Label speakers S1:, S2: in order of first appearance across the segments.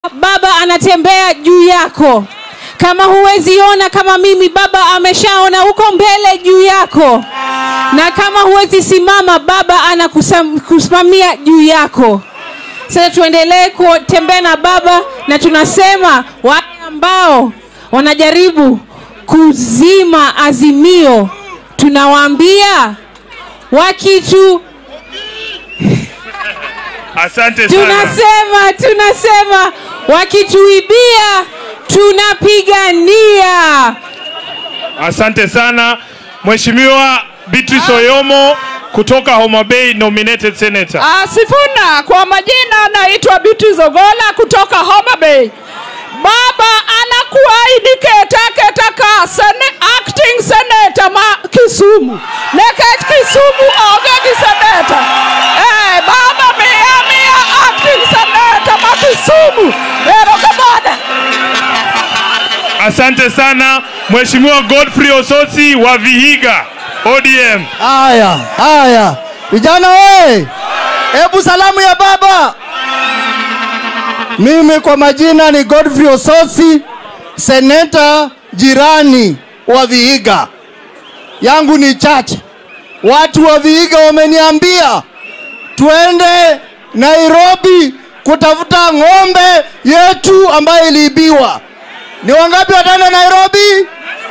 S1: baba anatembea juu yako kama huwezi ona kama mimi baba ameshaona huko mbele juu yako na kama huwezi simama baba anakusimamia juu yako sasa tuendelee kutembea na baba na tunasema wale ambao wanajaribu kuzima azimio tunawaambia wakitu
S2: Asante sana.
S1: tunasema tunasema wakituibia tunapigania
S2: Asante sana Mheshimiwa Beatrice Oyomo kutoka Homa Bay nominated senator.
S3: Ah, Sifuna, kwa majina naitwa Biti Zogola kutoka Homa Bay. Baba anakuahidi keta ka sene, acting senator ma Kisumu. Nekech Kisumu onge gi senator. Eh, baba miya miya acting senator ma Kisumu. Erokamano.
S2: Asante sana Mheshimiwa Godfrey Osotsi wa Vihiga ODM.
S4: Haya, haya vijana we, hebu salamu ya baba. Mimi kwa majina ni Godfrey Osotsi, seneta jirani wa Vihiga. Yangu ni chache. Watu wa Vihiga wameniambia tuende Nairobi kutafuta ng'ombe yetu ambayo iliibiwa. Ni wangapi wataenda Nairobi?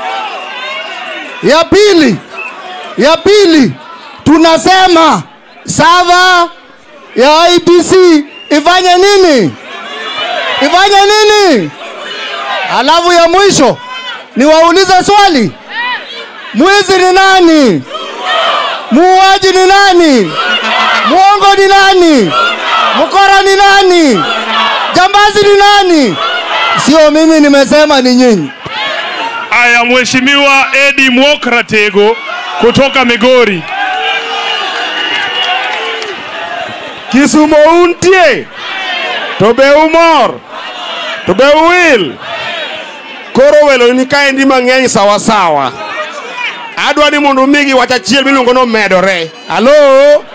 S4: Ya pili, ya pili tunasema sava ya IBC ifanye nini? Ifanye nini? Alafu ya mwisho niwaulize swali, mwizi ni nani? Muuaji ni nani? Mwongo ni nani? Mkora ni nani? Jambazi ni nani? Sio mimi nimesema, ni nyinyi.
S2: Aya, Mheshimiwa Edi Mwokratego kutoka Migori.
S5: Kisumo untie to be umor to be uwil koro welo ni kaendi mang'eny sawasawa adwa ni mondo umigi wach achiel miluongo ni omedore halo